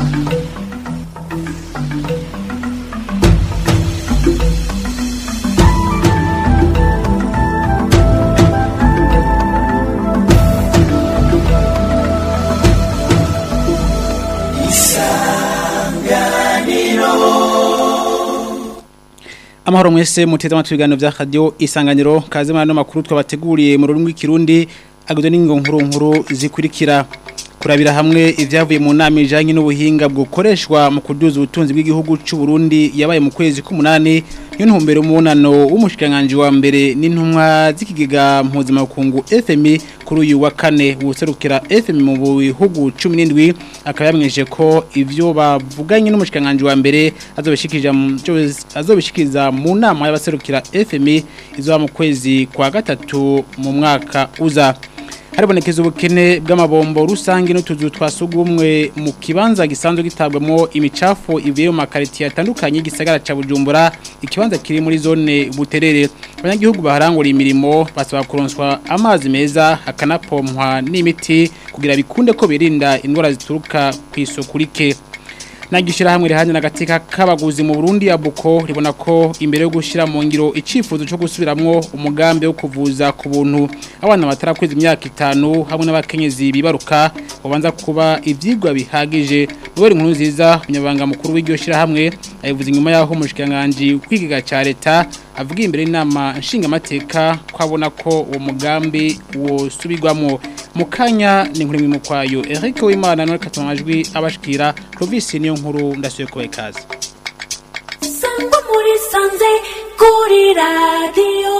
amahoro mwese muteze amatwi ibiganiro vya radio isanganiro kaze muri ano makuru twabateguriye mu rurimi rw'ikirundi agizwe n'ingo nkuru nkuru zikurikira kurabira hamwe ivyavuye mu nama ijanye n'ubuhinga bwokoreshwa mu kuduza ubutunzi bw'igihugu c'u Burundi yabaye mu kwezi k'umunani yo ntumbero umunano w'umushikanganje wa mbere n'intumwa z'ikigega mpuzamakungu FMI kuri uyu wa kane userukira FMI mu bihugu 17 akaba yamweje ko ivyo bavuganye n'umushikanganje wa mbere azobishikiriza azobishikiriza mu nama y'abaserukira FMI izo mu kwezi kwa gatatu mu mwaka uza haribonekeza ubukene bw'amabombo rusange n'utuzu twasugumwe mu kibanza gisanzwe gitabwamo imicafu ivuye mu makaritiye atandukanye y'igisagara ca Bujumbura ikibanza kiri muri zone buterere abanyagihugu baharangura imirimo basaba kuronswa amazi meza hakanapompwa n'imiti kugira bikunde ko birinda indwara zituruka ku isoko rike nagishira hamwe rihanye nagatika kabaguzi mu Burundi abuko ribona ko imbere yo gushira mu ngiro icifuzo cyo gusubiramwo umugambi wo kuvuza ku buntu abana batarakweza imyaka itanu hamwe n'abakenyezi bibaruka babanza kuba ivyigwa bihagije Noel nkuru nziza umunyabanga mukuru w'iryo shira hamwe ayivuze inyuma yaho umushikanganje kwigiga ca leta avuga imbere inama nshinga amateka kwabona ko uwo mugambi wo subirwamo mukanya ni nkuru mu kwayo Eric Wimana no katamajwi abashikira Clovis niyo nkuru ndasuye kubaye kazi Sangwa muri sanze kuri radio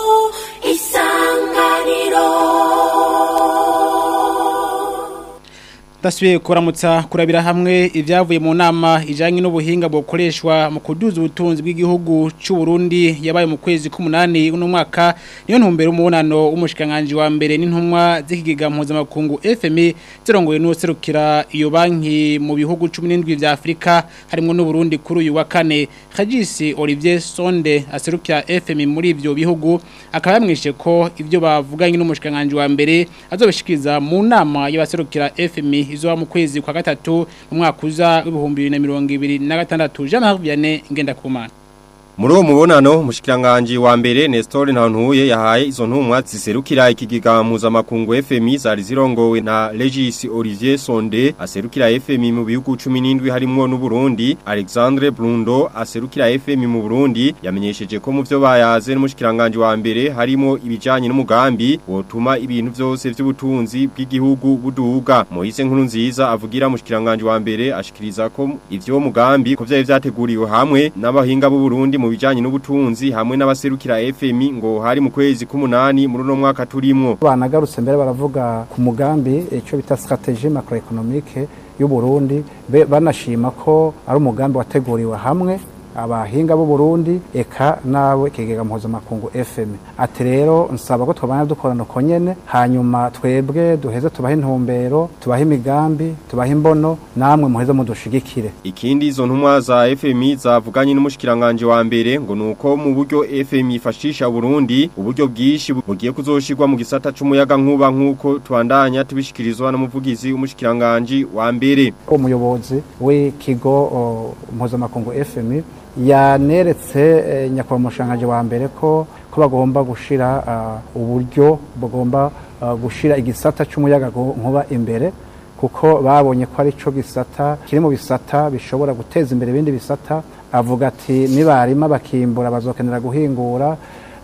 isanganiro Dasuye kuramutsa kurabira hamwe ivyavuye mu nama ijanye n'ubuhinga bwokoreshwa mu kuduza ubutunzi bw'igihugu c'u Burundi yabaye mu kwezi k'umunani uno mwaka niyo ntumbero umunano w'umushikanganje wa mbere n'intumwa z'ikigega mpuzamakungu FMI zirongoye n'userukira iyo banki mu bihugu 17 vya Afrika harimo n'u Burundi kuri uyu wa kane Khajisi Olivier Sonde aserukira FMI muri ivyo bihugu akaba yamwishe ko ivyo bavuganye n'umushikanganje wa mbere azobishikiriza mu nama y'abaserukira FMI izo mu kwezi kwa gatatu mu mwaka uza w'ibihumbi 2026 Jean-Marie Vianney ngenda kumana Muri uwo mubonano umushikiranganje wa mbere Nestor Ntantuye yahaye izo ntumwa ziserukira ikigiga mpuzamakungu FMI zari zirongowe na Regis Olivier Sonde aserukira FMI mu bihugu 17 harimo n'u Burundi Alexandre Brundo aserukira FMI mu Burundi yamenyesheje ko mu byo bayaze n'umushikiranganje wa mbere harimo ibijanye n'umugambi wotuma ibintu byose by'ubutunzi bw'igihugu buduga Moise nkuru nziza avugira umushikiranganje wa mbere ashikiriza ko ivyo mugambi ko vyari vyateguriwe hamwe n'abahinga b'u Burundi mu bijanye n'ubutunzi hamwe n'abaserukira FMI ngo hari mu kwezi k'umunani muri no mwaka turimwo banagarutse mbere baravuga ku mugambi ico bita strategie macroeconomique y'u Burundi banashima ko ari umugambi wateguriwe hamwe abahinga b'u Burundi eka nawe kigega mpuzamakungu FM ati rero nsaba ko twabana dukorana uko nyene hanyuma twebwe duheze tubahe intumbero tubahe imigambi tubahe imbono namwe muheze mudushigikire ikindi izo ntumwa za FMI zavuganye n'umushikiranganje wa mbere ngo nuko mu buryo FMI ifashisha Burundi uburyo bwishi bugiye kuzoshirwa mu gisata c'umuyaga nkuba nkuko twandanya tubishikirizwa n'umuvugizi umushikiranganje wa mbere umuyobozi w'ikigo mpuzamakungu FMI yaneretse nyakubahwa umushangaje wa mbere ko ko bagomba gushira uburyo bagomba gushira igisata cy'umuyaga nkuba imbere kuko babonye ko ari cyo gisata kiri mu bisata bishobora guteza imbere ibindi bisata avuga ati nibarima bakimbura bazokenera guhingura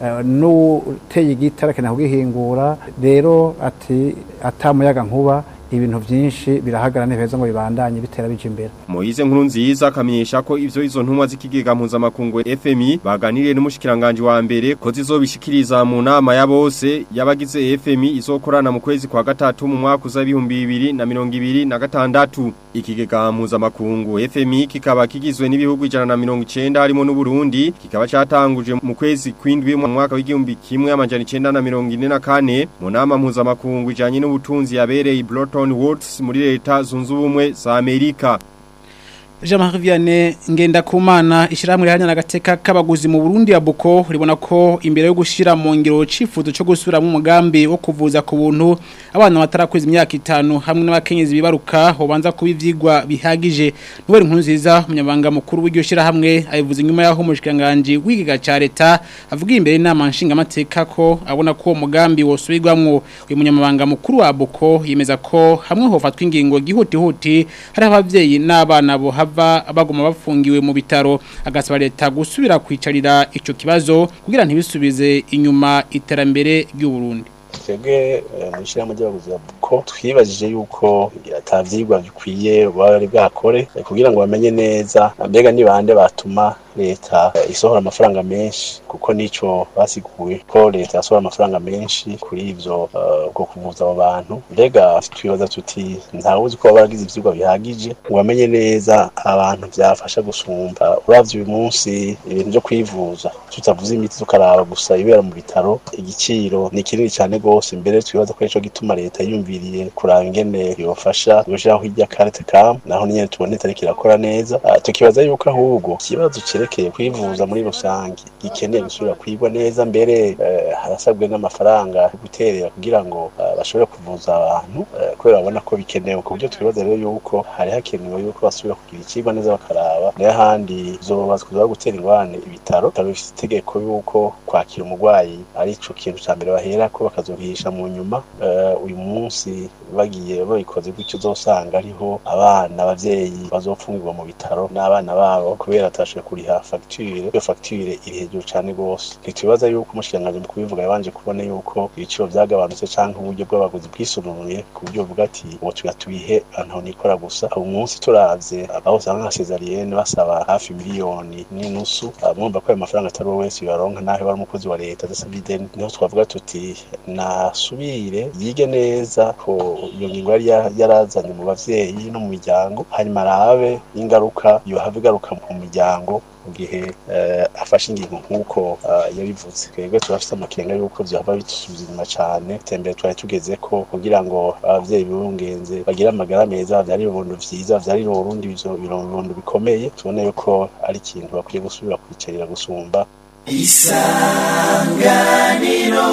n'uteye igiti arakenera kugihingura rero ati atamuyaga nkuba ibintu byinshi birahagara neza ngo bibandanye bitera bije imbere Moize nkuru nziza akamenyesha ko ivyo izo ntumwa z'ikigega mpuzamakungu FMI baganiriye n'umushikiranganje wa mbere ko zizobishikiriza mu nama ya bose yabagize FMI izokorana mu kwezi kwa gatatu mu mwaka uza 2026 ikigega mpuzamakungu FMI kikaba kigizwe n'ibihugu 190 harimo n'u Burundi kikaba catanguje mu kwezi kwindwi mu mwaka w'igihumbi kimwe amajana 944 mu nama mpuzamakungu ijanye n'ubutunzi yabereye Broughton Woods muri leta zunze ubumwe za Amerika Jean-Marie Vianney Ngendakumana ishyirahamwe rihanya n'agateka k'abaguzi mu Burundi ya Boko ribona ko imbere yo gushira mu ngiro cifuzo cyo gusubira mu mugambi wo kuvuza ku buntu abana batarakweza imyaka itanu hamwe n'abakenyezi bibaruka hobanza kuba ivyigwa bihagije nubera inkuru nziza umunyabanga mukuru w'iryo shyirahamwe ayivuze nyuma yaho umushikanganje w'igiga ca leta avuga imbere inama nshingamateka ko abona ko uwo mugambi wosubirwamwo uyu munyamabanga mukuru wa Boko yemeza ko hamwe hofatwa ingingo gihutihuti hari abavyeyi n'abana bo hava baguma bafungiwe mu bitaro agasaba leta gusubira kwicarira ico kibazo kugira ntibisubize inyuma iterambere ry'u Burundi twebwe mu ishyirahamwe ry'abaguzi ba buko twibajije yuko atavyigwa bikwiye bari bwakore kugira ngo bamenye neza mbega ni bande batuma leta isohora amafaranga menshi kuko nico basiguye ko leta yasohora amafaranga menshi kuri ivyo bwo kuvuza abo bantu mbega twibaza tuti ntawuzi ko baragize ivyigwa bihagije ngo bamenye neza abantu vyafasha gusumba uravye uyu munsi ibintu vyo kwivuza tutavuze imiti tukaraba gusa ibera mu bitaro igiciro ni kinini cyane gose mbere twibaza ko ico gituma leta yumviriye kuraba ingene yofasha gushiraho irya carte cam naho nyene tubone itariki irakora neza tukibaza yuko ahubwo ikibazo cerekeye kwivuza muri rusange gikeneye gusubira kwigwa neza mbere harasabwe n'amafaranga yo guterera kugira ngo bashobore kuvuza abantu kubera babona ko bikenewe ku buryo twibaza rero yuko hari hakenewe yuko basubira kugira ikigwa neza bakaraba n'ahandi zobazwa gutera ingwane ibitaro bitaro bifite itegeko yuko kwakira umurwayi ari ico kintu ca mbere bahera ko bakazobihisha mu nyuma uyu munsi bagiye babikoze gutyo uzosanga ariho abana abavyeyi bazopfungirwa mu bitaro n'abana babo kubera atashoboye kuriha fagitire iyo fagitire iri hejuru cyane rwose ntitubaza yuko umushikiranganji mu kubivuga yabanje kubona yuko ibiciro byagabanutse canke uburyo bw'abaguzi bwisununuye ku buryo buvuga ati ubu tuga tubihe ahantu nikora gusa ubu munsi turavye aho usanga nka sezariyene basaba hafi miliyoni n'inusu mwumva ko ayo mafaranga atari wowe wese bibaronka naho bari umukozi wa leta adasabye ideni niho twavuga tuti nasubire yige neza ko iyo ngingo yari yarazanye mu bavyeyi no mu miryango hanyuma arabe ingaruka yohava igaruka mu miryango mu gihe afashe ingingo nk'uko yabivuze twebwe turafite amakenga y'uko byaba bisubiza inyuma cyane itembere twari tugeze ko kugira ngo abavyeyi bibungenze bagire amagara meza bavyare ibibondo vyiza bavyarire uburundi ibibondo bikomeye tubone yuko ari ikintu bakwiye gusubira kwicarira gusumba isanganiro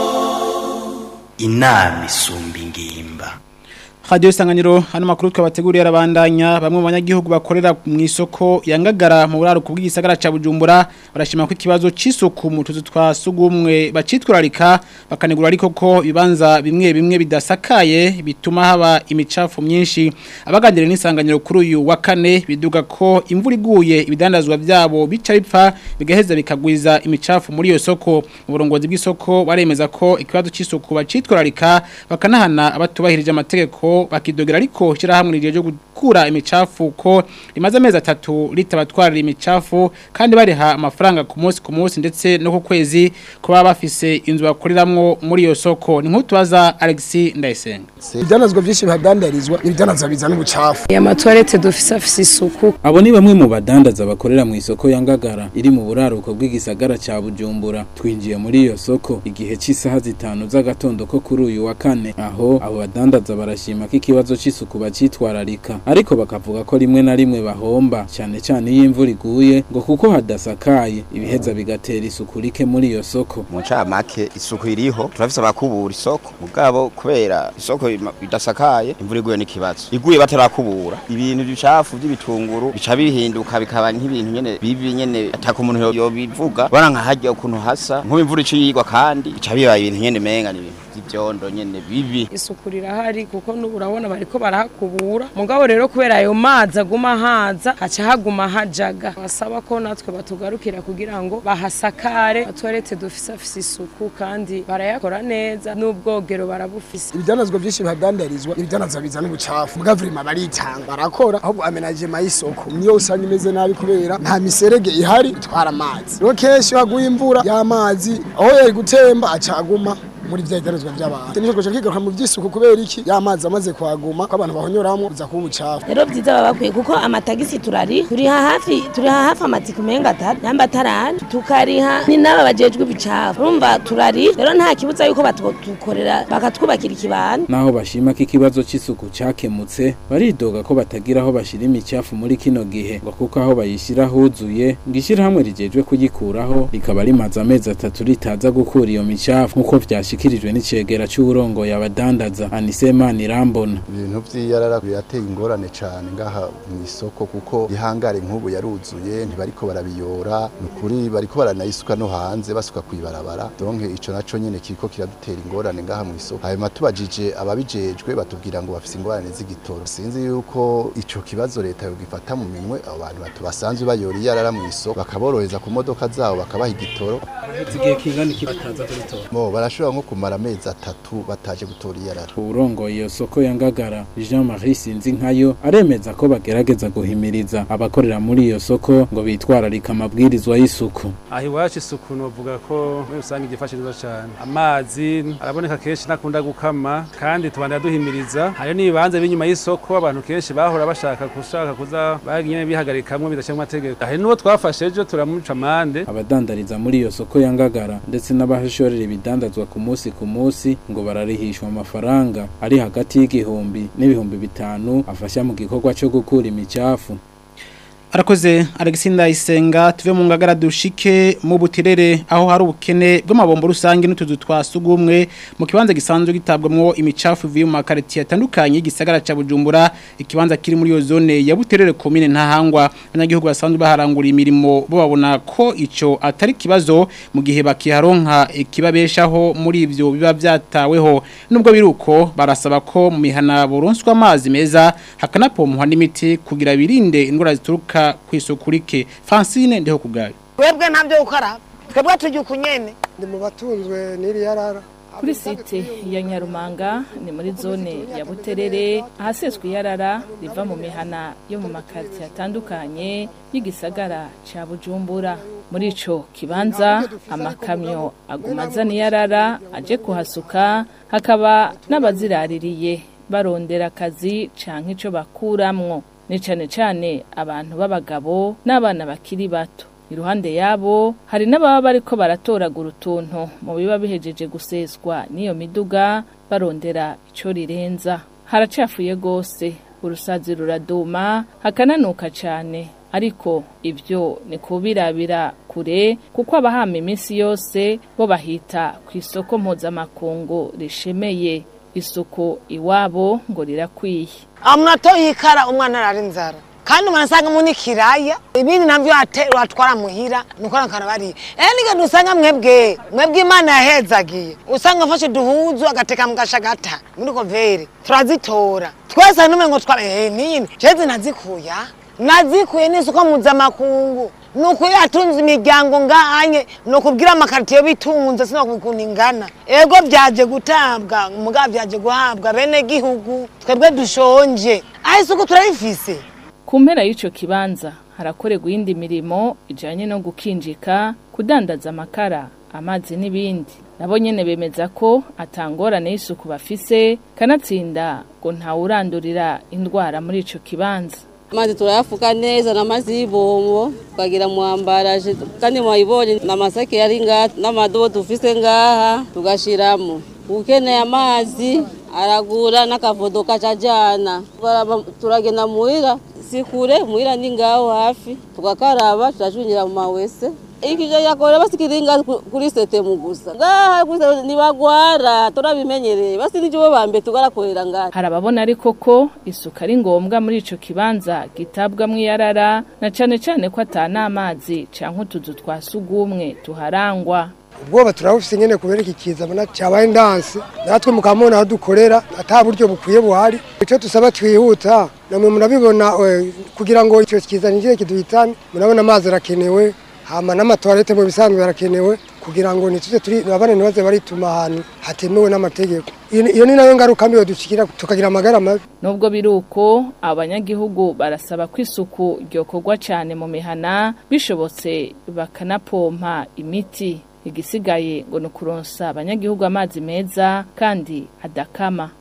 inama isumba ingimba Radio Isanganiro hano makuru twabateguriye arabandanya bamwe mu banyagihugu bakorera mu isoko yangagara mu buraro kubw'igisagara ca Bujumbura barashima ko ikibazo c'isuku mu tuzu twa sugumwe bacitwararika bakanegura ariko ko bibanza bimwe bimwe bidasakaye bituma haba imicafu myinshi abagandire n'isanganiro kuri uyu wa kane biduga ko imvura iguye ibidandazwa byabo bica bipfa bigaheza bikagwiza imicafu muri iyo soko mu burongozi bw'isoko baremeza ko ikibazo c'isuku bacitwararika bakanahana abatubahirije amategeko bakidogera ariko shirahamwe rije ryo gukura imicafu ko rimaze amezi atatu ritabatwarira imicafu kandi bariha amafaranga ku munsi ku munsi ndetse no ku kwezi kuba bafise inzu bakoriramwo muri iyo soko ni nk'utubaza Alexis Ndayisenga ibyanazwa byinshi bihadandarizwa ibyanazwa bizana ubucafu aya matwarete dufise afise isuku abo ni bamwe mu badandaza bakorera mu isoko ya Ngagara iri mu buraruko bw'igisagara ca Bujumbura twinjiye muri iyo soko igihe cy'isaha zitanu z'agatondo ko kuri uyu wa kane aho abo badandaza barashima ko ikibazo c'isuku bacitwararika ariko bakavuga ko rimwe na rimwe bahomba cyane cyane iyo imvura iguye ngo kuko hadasakaye ibiheza bigatera isuku rike muri iyo soko mu ncamake isuku iriho turafise abakubura isoko mugabo kubera isoko idasakaye imvura iguye n'ikibazo iguye batarakubura ibintu bicafu by'ibitunguru bica bihinduka bikaba nk'ibintu nyene bibi nyene ataka umuntu yobivuga bana nka harya ukuntu hasa nk'ubu imvura iciyigwa kandi bica biba ibintu nyene menga ni ibintu by'ivyondo nyene bibi isuku rirahari kuko n'ubu urabona bariko barahakubura mugabo rero kubera ayo mazi aguma haza haca haguma hajaga basaba ko natwe batugarukira kugira ngo bahasakare atwarete dufise afise isuku kandi barayakora neza n'ubwogero barabufise ibyanazwa byinshi bihadandarizwa ibyanazwa bizana ubucafu mugavurima baritanga barakora ahubwo amenagema y'isoko niyo usanga imeze nabi kubera nta miserege ihari itwara amazi rero kenshi iyo haguye imvura y'amazi aho yari gutemba aca aguma muri vya idaruzwa by'abantu nico goje kigaruka mu by'isuku kubera iki y'amazi amaze kuhaguma ko abantu bahonyoramwo biza kuba ubucafu rero byiza baba bakwiye kuko amatagisi turari turiha hafi turiha hafi amatike umenga atatu namba atarani tukariha ni n'aba bajejwe ibicafu urumva turari rero nta kibuza yuko batukorera bakatwubakira ikibanza naho bashima ko ikibazo c'isuku cakemutse baridoga ko batagira aho bashira imicafu muri kino gihe ngo kuko aho bayishira huzuye ngo ishirahamwe rijejwe kuyikuraho rikaba rimaze amezi atatu ritaza gukura iyo micafu nk'uko vyashikirijwe n'icegera c'uburongoye abadandaza Anisemana Irambona ibintu vy'iyarara birateye ingorane cane ngaha mu isoko kuko ihangare nk'ubu yaruzuye ntibariko barabiyora nukuri bariko baranayisuka no hanze basuka kwibarabara donc ico naco nyene kiriko kiradutera ingorane ngaha mu isoko hanyuma tubajije ababijejwe batubwira ngo bafise ingorane z'igitoro sinzi yuko ico kibazo leta yogifata mu minwe abo bantu batu basanzwe bayora iyarara mu isoko bakaborohereza ku modoka zabo bakabaha igitoro igihe kingana iki bataza kubitora mo barashobora nko kumara amezi atatu bataje gutora iyarara urongoye iyo soko ya Ngagara Jean Marie Sinzinkayo aremeza ko bagerageza guhimiriza abakorera muri iyo soko ngo bitwararika amabwirizwa y'isuku aho iwacu isuku novuga ko muri rusange igifashe neza cyane amazi araboneka kenshi nakunda gukama kandi tubandira duhimiriza hariyo n'ibibanza b'inyuma y'isoko abantu kenshi bahora bashaka gushaka kuza bagiye bihagarikamwe bidashyira mu mategeko hari n'uwo twafashe ejo turamuca amande abadandariza muri iyo soko ya Ngagara ndetse n'abahashorera ibidandazwa ku munsi ku munsi ngo bararihishwa amafaranga ari hagati y'igihumbi n'ibihumbi bitanu afasha mu gikorwa cyo gukura imicafu Arakoze Alexander Isenga tuve mu ngagara dushike mu butirere aho hari ubukene bw'amabombo rusange n'utuzu twasugumwe mu kibanza gisanzwe gitabwamwo imicafu ivuye mu makariti atandukanye y'igisagara ca Bujumbura ikibanza kiri muri iyo zone ya buterere commune ntahangwa abanyagihugu basanzwe baharangura imirimo bo babona ko ico atari kibazo mu gihe bakiharonka ikibabeshaho muri ivyo biba byataweho nubwo biruko barasaba ko mu mihana buronswa amazi meza hakanapomwa n'imiti kugira birinde indwara zituruka kwisukurike Francine ndeho kugayo Webwe ntabyo ukara twebwe tujya kunyene ndi mu batunzwe n'iri yarara kuri site ya nyarumanga ni muri zone ya buterere ahaseswe iyarara riva mu mihana yo mu makariti atandukanye y'igisagara cya bujumbura muri ico kibanza amakamyo aguma azana iyarara aje kuhasuka hakaba n'abaziraririye barondera akazi canke ico bakuramwo ni cane cane abantu b'abagabo n'abana bakiri bato iruhande yabo hari n'ababa bariko baratoragura utuntu mu biba bihejeje guseswa n'iyo miduga barondera ico rirenza haracafuye gose urusazi ruraduma hakananuka cane ariko ibyo ni kubirabira kure kuko abahama iminsi yose bo bahita ku isoko mpuzamakungu rishemeye isuku iwabo ngo rirakwiye amnato yikara umwana arara inzara kandi umuntu asanga mu nikiraya ibindi navyo watwara muhira nuko nakana bari eh niga dusanga mwebwe mwebwe imana yahezagiye usanga afashe duhuzu agateka mu gashagata muri kovere turazitora twese nume ngo twara eh nini jeze nazikuya nazikuye n'isuko mpuzamakungu nuko yatunze imiryango ngahanye nukubwira amakaritiyo bitunze sinokukuntu ingana ego byaje gutabwa umugabo byaje guhabwa bene gihugu twebwe dushonje aho isuku turayifise ku mpera y'ico kibanza harakorerwa iyindi mirimo ijanye no gukinjika kudandaza amakara amazi n'ibindi nabo nyene bemeza ko atangorane y'isuku bafise kanatsinda ngo ntawurandurira indwara muri ico kibanza amazi turayafuka neza n'amazi y'ibombo tukagira mwambaraje kandi mwayibonye n'amasake yari ngaha n'amadobo dufise ngaha tugashiramo ukeneye amazi aragura n'akavodo kacajana turagenda muhira si kure muhira ni ngaho hafi tugakaraba turacungira mu mawese ikije yakore basikiringa kuri setemu gusa ngaha gusa nibagwara turabimenyereye basi nijo bambe tugarakorera ngaha harababona ariko ko isuka ari ngombwa muri ico kibanza gitabwamwo iyarara na cane cane ko atana amazi canke utuzu twa sugumwe tuharangwa ubwoba turabufise nyene kubera iki kiza bona cyabaye ndanse natwe mukamona aho dukorera ata buryo bukwiye buhari ico tusaba twihuta namwe murabibona kugira ngo ico kiza ninjire kiduhitane murabona amazi arakenewe hama n'amatoilette mu bisanzwe yarakenewe kugira ngo nituje turi abana nibaze barituma ahantu hatemewe n'amategeko iyo ni nayo ngaruka mbi dushikira tukagira amagara mabi nubwo biruko abanyagihugu barasaba ko isuku ryokorwa cyane mu mihana bishobotse bakanapompa imiti igisigaye ngo ni ukuronsa abanyagihugu amazi meza kandi adakama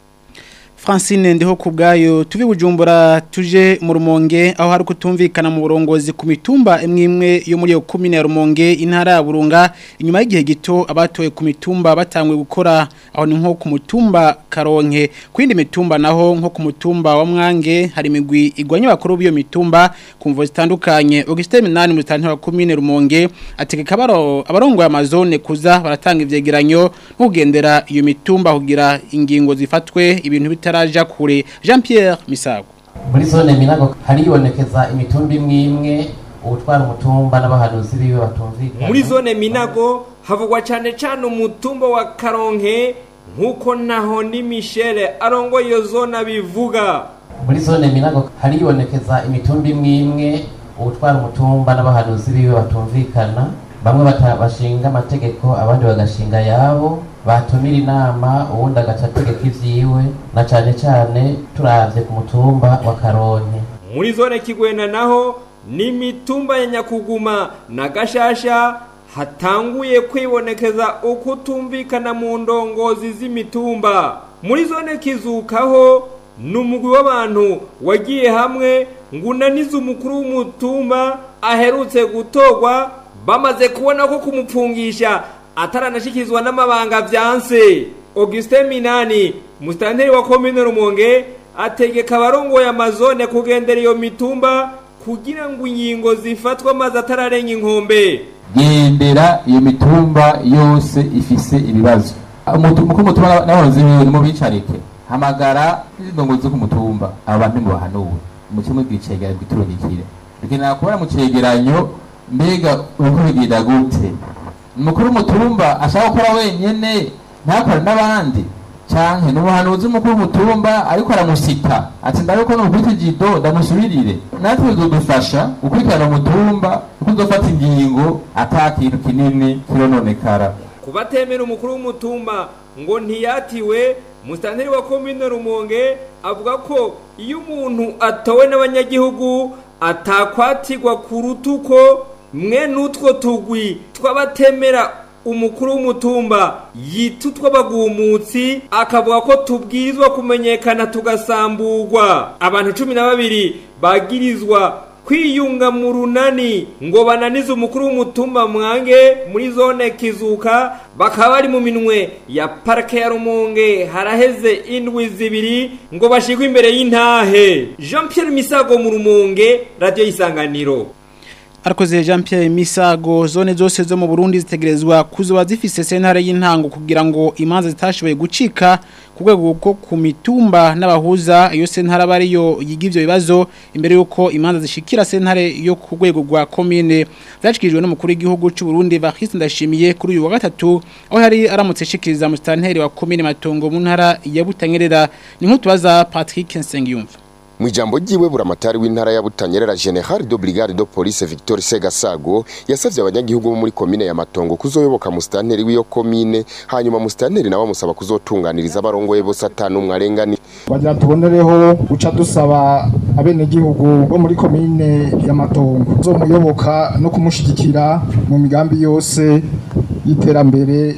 Francine ndiho kubgayo tuvi bujumbura tuje mu rumonge aho hari kutumvikana mu burongozi ku mitumba imwe imwe yo muri yo komine ya rumonge intara ya burunga inyuma y'igihe gito abatoye ku mitumba batangwe gukora aho ni nko ku mutumba karonke ku yindi mitumba naho nko ku mutumba wa mwange hari imigwi igwanya bakuru b'iyo mitumba ku mvo zitandukanye Augustin Minani mu tantara wa komine rumonge ategeka abaro abarongoye amazone kuza baratanga ivyegeranyo no kugendera iyo mitumba kugira ingingo zifatwe ibintu bitara taraja kure Jean Pierre Misago muri zone minago haribonekeza imitumba imwe imwe ubutwara umutumba n'abahanuzi biwe batumvikana muri zone minago havugwa cyane cyane umutumba wa karonke nk'uko naho ni Michel arongo iyo zone abivuga muri zone minago haribonekeza imitumba imwe imwe ubutwara umutumba n'abahanuzi biwe batumvikana bamwe bashinga amategeko abandi bagashinga yabo batumira inama ubundi agaca ategeka ivyiwe na cane cane turavye ku mutumba wa karonke muri zone kigwena naho ni mitumba ya nyakuguma na gashasha hatanguye kwibonekeza ukutumvikana mu ndongozi z'imitumba muri zone kizukaho ni umugwi w'abantu wagiye hamwe ngo unanize umukuru w'umutumba aherutse gutorwa bamaze kubona ko kumupfungisha ataranashikizwa n'amabanga vyanse Augustin Minani mustanteri wa commune Rumonge ategeka abarongoye amazone kugendera iyo mitumba kugira ngo ingingo zifatwa maze atararenga inkombe gendera iyo mitumba yose ifise ibibazo umukuru mutumba n'abarozi biwe mu bicarike hamagara indongo zo ku mutumba abantu mubahanuwe umutima bwicegera bwiturungikire bikenera kubona mu cegeranyo mbega uko bigenda gute umukuru w'umutumba ashaka gukora wenyine ntakore n'abandi canke n'umuhanuzi w'umukuru w'umutumba ariko aramusita ati ndabe ko nukubita ijido ndamusubirire natwe bizodufasha gukurikirana umutumba kuko uzofata ingingo ata kintu kinini kirononekara kubatemera umukuru w'umutumba ngo ntiyatiwe musitanteri wa komine rumonge avuga ko iyo umuntu atowe n'abanyagihugu atakwatirwa ku rutuko mwe n'utwo tugwi twabatemera umukuru w'umutumba yita utw'abagumutsi akavuga ko tubwirizwa kumenyekana tugasamburwa abantu cumi na babiri bagirizwa kwiyunga mu runani ngo bananize umukuru w'umutumba mwange muri zone kizuka bakaba bari mu minwe ya parike ya rumonge haraheze indwi zibiri ngo bashigwe imbere y'intahe jean Pierre misago mu rumonge radiyo y'isanganiro Arakoze Jean Pierre Misago zone zose zo mu Burundi zitegerezwa kuzoba zifise sentare y'intango kugira ngo imanza zitashoboye gucika ku rwego rwo ku mitumba n'abahuza iyo sentare aba ariyo yiga ivyo bibazo imbere yuko imanza zishikira sentare yo ku rwego rwa commune zashikirijwe n'umukuru w'igihugu cy'u Burundi Bakhriste Ndashimiye kuri uyu wa gatatu aho yari aramutse shikiriza mu stanteri wa commune Matongo mu ntara ya Butanyerera ni nkutubaza Patrick Nsengiyumva Mwijambo jiwe buramatari w'intara ya Butanyerera General de Brigade de Police Victor Segasago yasavye abanyagihugu bo muri komine ya Matongo kuzoyoboka mu stanteri w'iyo komine hanyuma mu stanteri nawe musaba kuzotunganiriza abarongoye bose atanu mwarengani bagira tubonereho guca dusaba abenegihugu bo muri komine ya Matongo zo muyoboka no kumushigikira mu migambi yose y'iterambere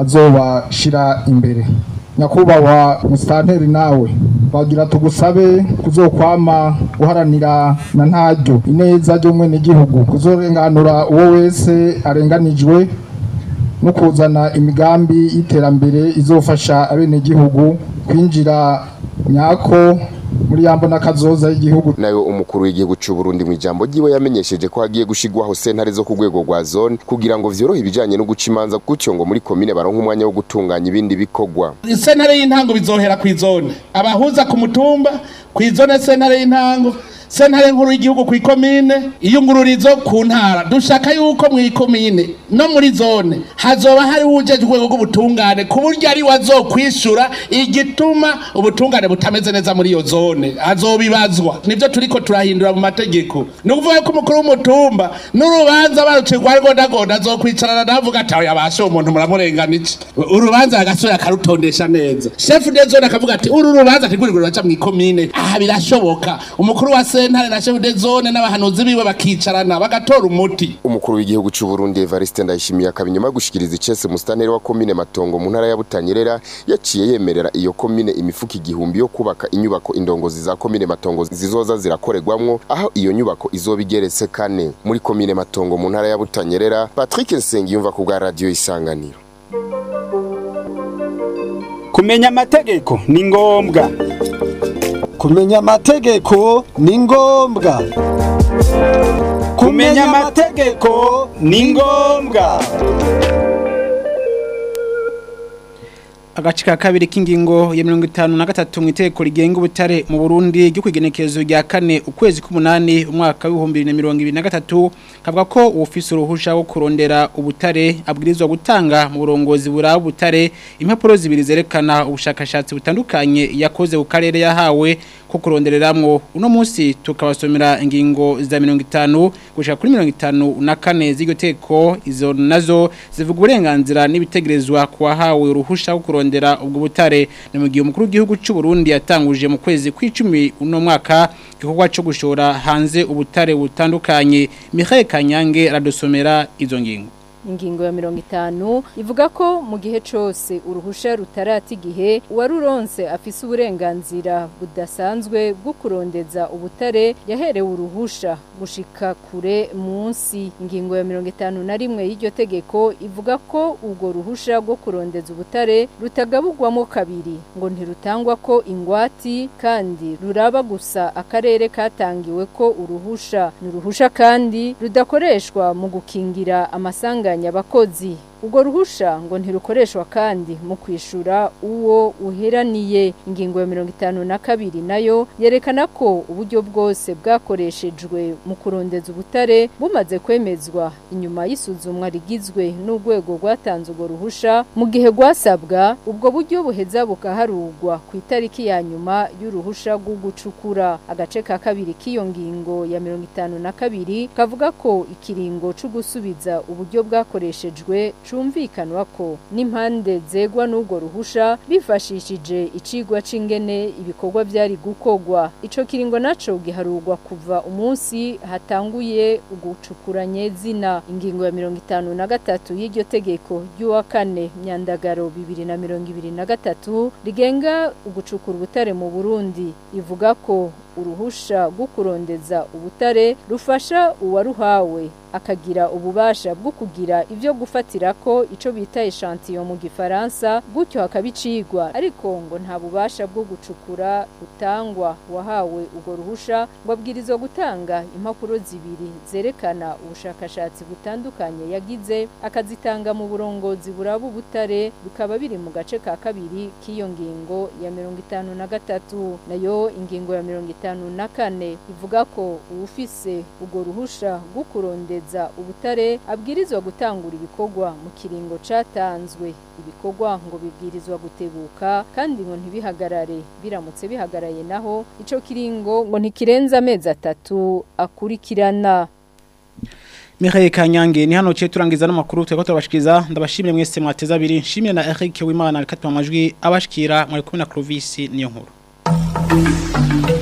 azobashira imbere nyakubahwa musitanteri nawe bagira tugusabe kuzokwama uharanira na ntaryo ineza ry'umwenegihugu kuzorenganura uwo wese arenganijwe no kuzana imigambi y'iterambere izofasha abenegihugu kwinjira nyako muri yambo n'akazoza y'igihugu nayo umukuru w'igihugu cy'u Burundi mu ijambo ryiwe yamenyesheje ko hagiye gushigwaho sentare zo ku rwego rwa zone kugira ngo vyorohe ibijanye no guca imanza gutyo ngo muri komine baronke umwanya wo gutunganya ibindi bikorwa sentare y'intango bizohera ku izone abahuza ku mutumba ku izone sentare y'intango sentare nkuru y'igihugu ku ikomine iyungururizo ku ntara dushaka yuko mu ikomine no muri zone hazoba hari ujeje urwego rw'ubutungane ku buryo ari wazokwishura igituma ubutungane butameze neza muri iyo zone azobibazwa nivyo turiko turahindura mu mategeko ni ukuvuga ko umukuru w'umutumba n'urubanza barucirwa rigondagonda azokwicarana navuga ati oya bashe umuntu muramurengana iki urubanza agasore akarutondesha neza chef de zone akavuga ati uru rubanza ntigurigura baca mu ikomine aha birashoboka umukuru wa sentare na chef de zone n'abahanuzi biwe bakicarana bagatora umuti umukuru w'igihugu cy'u Burundi Evariste Ndayishimiye akabinyuma yo gushikiriza icese mustaneri wa komine Matongo mu ntara ya Butanyerera yaciye yemerera iyo komine imifuka igihumbi yo kubaka inyubako indongozi za komine Matongo zizoza zirakorerwamwo aho iyo nyubako izoba igeretse kane muri komine Matongo mu ntara ya Butanyerera Patrick Nsengiyumva ku bwa radio Isanganiro kumenya amategeko ni ngombwa kumenya amategeko ni ngombwa kumenya amategeko ni ngombwa agace ka kabiri k'ingingo ya mirongo itanu na gatatu mu itegeko rigenga ubutare mu burundi ryo kwigenekerezo rya kane ukwezi k'umunani umwaka w'ibihumbi bibiri na mirongo ibiri na gatatu kavuga ko uwufise uruhusha wo kurondera ubutare abwirizwa gutanga mu burongozi buraba ubutare impapuro zibiri zerekana ubushakashatsi butandukanye yakoze ku karere yahawe ko kurondereramwo uno munsi tukabasomera ingingo za mirongo itanu gushika kuri mirongo itanu na kane z'iryo teko izo nazo zivuga uburenganzira n'ibitegerezwa ku wahawe uruhusha wo kurondera ubwo butare ni mu gihe umukuru w'igihugu cy'u Burundi yatanguje mu kwezi kw'icumi uno mwaka igikorwa cyo gushora hanze ubutare butandukanye Michael Kanyange aradusomera izo ngingo ingingo ya mirongo itanu ivuga ko mu gihe cyose uruhusha rutarata igihe uwaruronse afise uburenganzira budasanzwe bwo kurondeza ubutare yaherewe uruhusha gushika kure munsi ingingo ya mirongo itanu na rimwe y'iryo tegeko ivuga ko ubwo ruhusha rwo kurondeza ubutare rutagabugwamo kabiri ngo ntirutangwa ko ingwati kandi ruraba gusa akarere katangiwe ko uruhusha ni uruhusha kandi rudakoreshwa mu gukingira amasanga abakozi ubwo ruhusha ngo ntirukoreshwa kandi mu kwishura uwo uheraniye ingingo ya mirongo itanu na kabiri nayo yerekana ko uburyo bwose bwakoreshejwe mu kurondeza ubutare bumaze kwemezwa inyuma y'isuzumwa rigizwe n'urwego rwatanze urwo ruhusha mu gihe rwasabwa ubwo buryo buheza bukaharugwa ku itariki ya nyuma y'uruhusha rwo gucukura agace ka kabiri k'iyo ngingo ya mirongo itanu na kabiri kavuga ko ikiringo cyo gusubiza uburyo bwakoreshejwe cumvikanwa ko n'impande zegwa n'ubwo ruhusha bifashishije icigwa c'ingene ibikorwa byari gukogwa ico kiringo naco giharurwa kuva umunsi hatanguye ugucukura nyezina ingingo ya mirongo itanu na gatatu y'iryo tegeko ry'uwa kane myandagaro bibiri na mirongo ibiri na gatatu rigenga ugucukura ubutare mu burundi ivuga ko uruhusha rwo kurondeza ubutare rufasha uwaruhawe akagira ububasha bwo kugira ibyo gufatira ko ico bita echantillo mu gifaransa gutyo hakabicigwa ariko ngo nta bubasha bwo gucukura utangwa wahawe ubwo ruhusha ngo abwirizwa gutanga impapuro zibiri zerekana ubushakashatsi butandukanye yagize akazitanga mu burongozi buraba ubutare bikaba biri mu gace ka kabiri k'iyo ngingo ya mirongo itanu na gatatu nayo ingingo ya mirongo itanu na kane ivuga ko uwufise ubwo ruhusha rwo kurondeza ubutare abwirizwa gutangura ibikorwa mu kiringo catanzwe ibikorwa ngo bibwirizwa gutebuka kandi ngo ntibihagarare biramutse bihagaraye naho ico kiringo ngo ntikirenza amezi atatu akurikirana Michael Kanyange ni hano cye turangiza n'amakuru twego turabashikiriza ndabashimire mwese mwateza abiri nshimire na Eric Wimana katwa amajwi abashikira muri kumwe na Clovis niyo nkuru